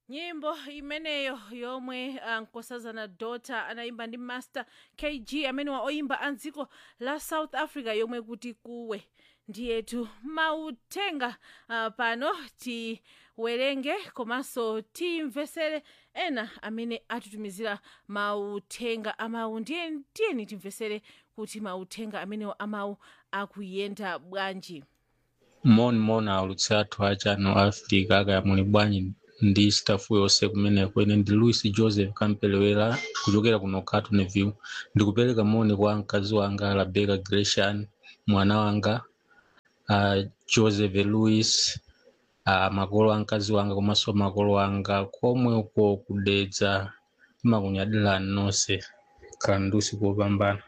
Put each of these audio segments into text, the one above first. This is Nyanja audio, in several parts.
nyimbo imeneyo yomwe uh, nkosazana dota anayimba ndi master kg amene wa oyimba a dziko la south africa yomwe kuti kuwe ndiyetu mauthenga uh, pano tiwerenge komanso timvesere ena amene atitumizira mauthenga amawu ndiye tiyeni timvesere kuti mauthenga amenewo amawu akuyenda bwanji moni moni aulutsi athu a channel africa akaya muli bwanji ndi stafu yonse kumeneko ine ndi louis joseph kampelewera kuchokera kuno cartonville ndikupereka moni kwa mkazi wanga rebecca gresham mwana wanga uh, joseph louis uh, makolo a mkazi wanga komanso makolo anga komwe uko kudedza timakunyadirani nonse khala ndi usiku wopambana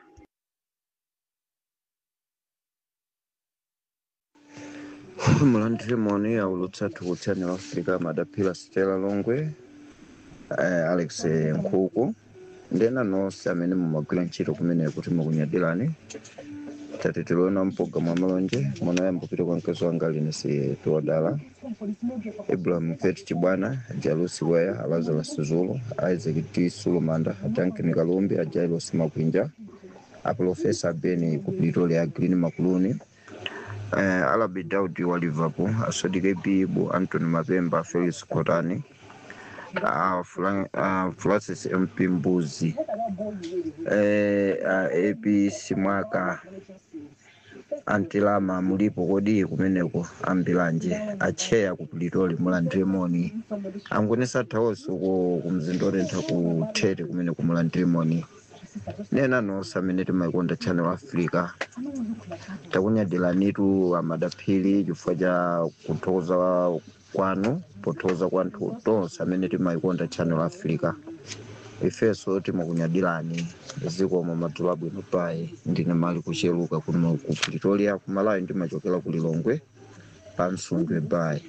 mulandire moni aulutsa athu ku channel africa madaphila stella longwe eh, alex nkhuku ndena nonse amene mumagwira ntchito kumene kuti mukunyadirani tati tiloona mpologalamu amalonje munayamba kupita kwa mkazi wanga linesi tiwadala ibrahim pet chibwana jalusi weya lazarus zulu isaac t sulumanda duncan kalumbi ajailos makwinja aprofesa beni ku pretoria ya green makuluni eh, alabi daudi wa liverpool asodike bibu antony mapemba felix kotani uh, Fran, uh, francis mp mbuzi eh, uh, ap simwaka antilama mulipo kodi kumeneko ambiranje acheya ku pretoria mulandire moni angonesa thawonso ku mzinda otentha ku tete kumene kumulandire moni nena nonse amene timayikonda channel africa takunyadiranitu amadaphiri chifukwa cha kuthokoza kwanu pothokoza kwanthu tonse amene timayikonda channel africa ifenso timakunyadirani zikomo madzulo abwino payi ndine mali kucheluka kuno ku pretoria kumalawi ndimachokera ku lilongwe pamsungwe bayi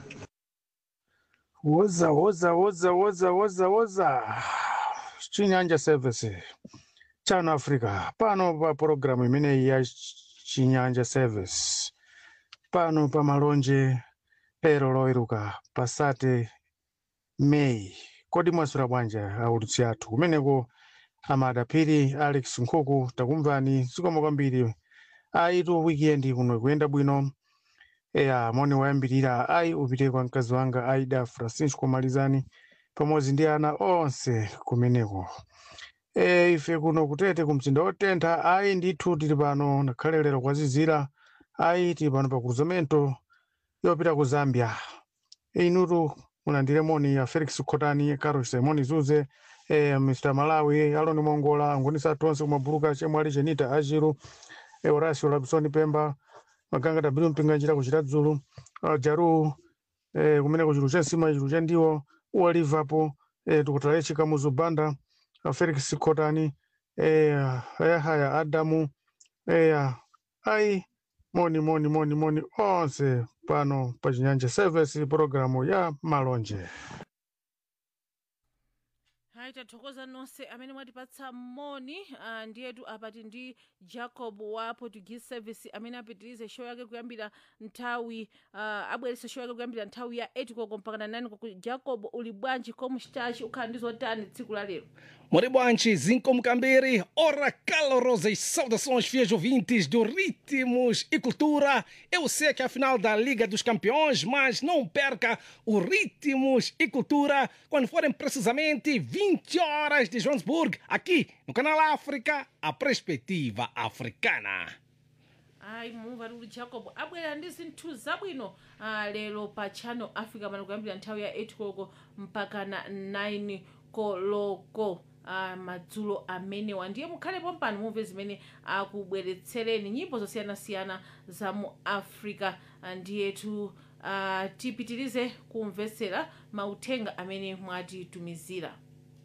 woza woza woza woza woza woza chinyanja service chano africa pano pa pologalamu imeneyi ya chinyanja service pano pa malonje lero loweruka pasate meyi kodi mwaswera bwanji aulutsi athu kumeneko amadaphiri alex nkhuku takumvani zikomo kwambiri ayitu weekend kuno kuyenda bwino eya moni wayambirira ayi upite kwa mkazi wanga aida francisco malizani pamodzi ndi ana onse kumeneko e, ife kuno kutete kumzinda wotentha ayi ndithu tili pano nakhale lero kwazizira ayi tili pano pa cruzamento yopita ku zambia e, inutu mulandire moni ya felix khotani carol simoni zuze e, mr malawi aloni mongola angonisa tonse kumabuluka chemwali chenita ajiru e, horacio labisoni pemba maganga tabiru mpinga njira kuchita dzulu uh, jaru e, kumeneko chilu cha nsima chilu cha ndiwo uwa liverpool e, tikutalaye chikamuzu banda uh, felix khotani e, ayahaya adamu e, ayi moni moni moni moni onse pano pa chinyanja service programu ya malonje hayi tathokoza nonse amene mwatipatsa moni uh, ndiyetu apati ndi jacob wa portuguese service amene apitirize show yake kuyambira nthawi uh, abweresa show yake kuyambira nthawi ya 8 koko mpaka na 9 koko jacob uli bwanji komstachi ukhala ndi zotani tsiku la lero Muito bom, Zinco Mcambiri. Ora, calorosas saudações, fiéis ouvintes do Ritmos e Cultura. Eu sei que é a final da Liga dos Campeões, mas não perca o Ritmos e Cultura quando forem precisamente 20 horas de Johannesburg, aqui no Canal África, a perspectiva africana. ayi mumva tikuti jacob abwera ndi zinthu zabwino uh, lero pa channel africa pano kuyambira nthawi ya 8 koloko mpaka na 9 koloko uh, madzulo amenewa ndiye mukhalepo mpano mumve zimene akubweretsereni nyimbo zosiyanasiyana za mu africa uh, ndiyetu uh, tipitirize kumvetsera mauthenga amene mwatitumizira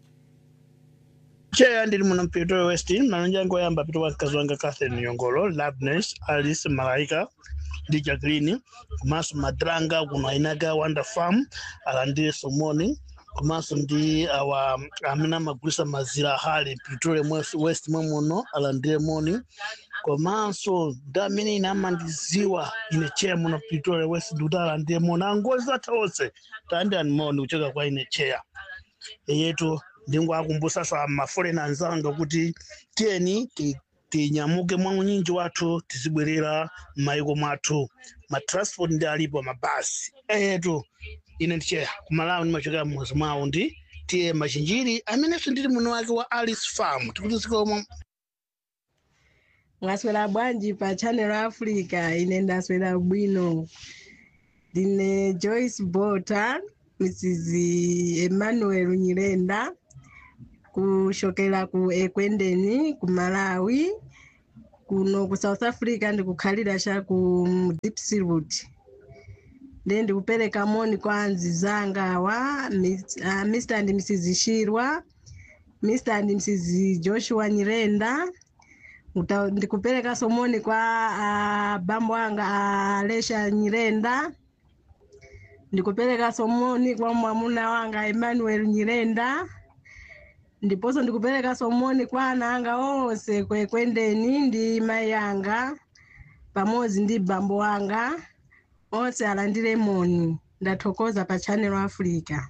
cheya ndili muno mpitolo west malonje anga oyamba apita kwa mkazi wanga catherine yongolo labnes alice malaika ndi jacqueline komanso madrang kuno ainaga wanda farm alandire somoni komanso ndi awa amene amagulisa mazira hale pretoria west mwe muno alandire moni komanso damene ine amandiziwa ine cheya muno pretoria west ndutala ndiye mona angozi zatha onse tandani moni kuchoka kwa ine cheya eyetu ndingoakumbusaso amafolena anzanga kuti tiyeni ti- tinyamuke mwa unyinji wathu tizibwerera m'mayiko mwathu matransport ndi alipo mabasi eyetu ine ndicheya kumalawi ndimachokera mmuzi mwawo ndi tiye machinjiri amenenso ndili muno wake wa alice farm tikuti zikomo mwaswera bwanji pa channel africa ine ndaswera bwino ndine joyce bota mrs emmanuel nyirenda kushokera ku ekwendeni ku malawi kuno ku south africa ndikukhalira cha ku dipsroot nde ndikupereka moni kwa anzi zanga awa Miss- ah, mr and mrs shirwa mr and mrs joshua nyirenda Uta- ndikupereka somoni kwa uh, bambo anga alesha nyirenda ndikupereka somoni kwa mwamuna wanga emmanuel nyirenda ndiponso ndikupereka somoni kwa ana anga onse kwekwendeni ndi mai anga pamodzi ndi bambo wanga onse alandire moni ndathokoza pa channel africa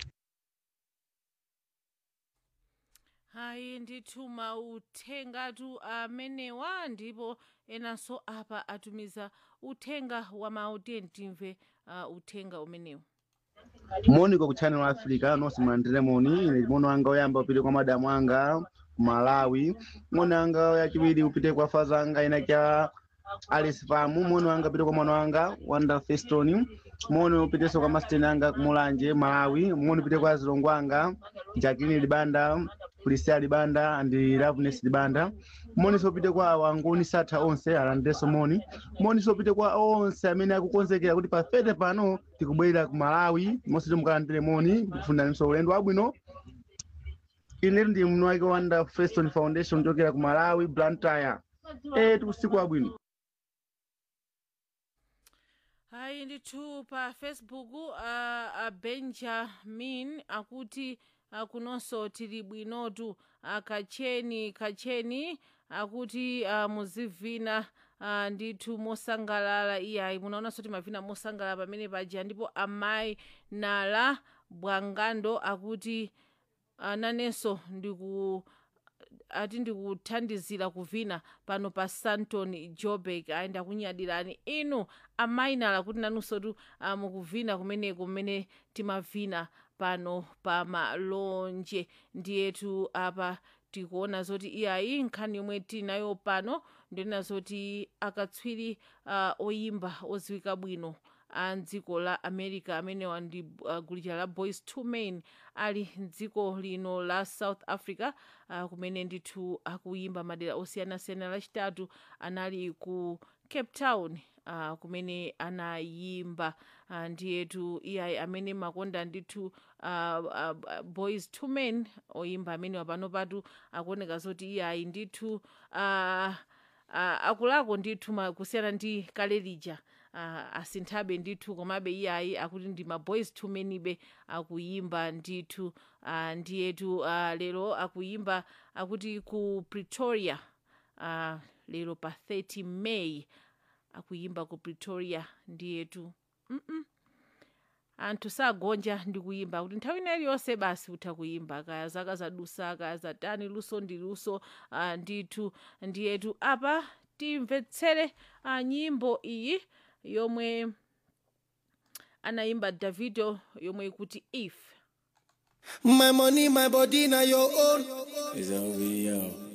hayi ndithu mauthengatu amenewa ndipo enanso apa atumiza uthenga wa mawu tiye timve uh, uthenga umenewu moniko ku channel africa nonse mulandire moni ine mono anga oyamba upite kwa madamu anga ku malawi mono anga yachiwiri upite kwa faza anga ina cha alice famu mono anga upite kwa mwana wanga wanda feston mono upitenso kwa masteni anga kumulanje malawi mono upite kwa zilongo anga jacqueline libanda prisia libanda andi loveness libanda moninso upite kwa wanguni satha onse alandirenso moni moninso upite kwa onse amene akukonzekera kuti pafete pano tikubwerera ku malawi monse timukalandire moni ndikufuniraninso ulendo wabwino ine ndi mnu wake wanda feston foundation chokera ku malawi blantyre eh tikusiku wabwino hayi ndithu pa facebook uh, uh, benjamin akuti uh, kunonso tili bwinotu uh, kacheni kacheni akuti uh, muzivina uh, ndithu mosangalala iyayi munaonanso timavina mosangalala pamene paja ndipo amayi nala bwangando akuti uh, nanenso ndiku ati ndikuthandizira kuvina pano pa santon jobek ayi ndakunyadirani inu amainala kuti nanunsotu uh, mukuvina kumeneko mmene timavina pano pa malonje ndiyetu apa tikuona zoti iyayi nkhani yomwe tinayo pano ndionena zoti akatswiri uh, oyimba oziwika bwino a mdziko la america amenewa ndi uh, gulu la boys two men ali mdziko lino la south africa uh, kumene ndithu akuyimba madera osiyanasiyana lachitatu anali ku cape town uh, kumene anayimba uh, ndiyetu iyayi amene makonda ndithu uh, uh, boys two men oyimba amenewa pano patu akuoneka zoti iyayi ndithu uh, uh, akulako ndithu ma- kusiyana ndi kale lija uh, asinthabe ndithu komabe iyayi akuti ndi maboys two menibe akuyimba ndithu uh, ndiyetu uh, lero akuyimba akuti ku pretoria uh, lero pa 30 may akuyimba ku pretoria ndiyetu mm anthu sagonja ndi kuyimba kuti nthawi ina iliyonse basi utha kuyimba kaya zaka zadusa kaya zatani luso ndi luso uh, ndithu ndiyetu apa timvetsere uh, nyimbo iyi yomwe anayimba davido yomwe ikuti if My money, my body, now your own. It's over, yo.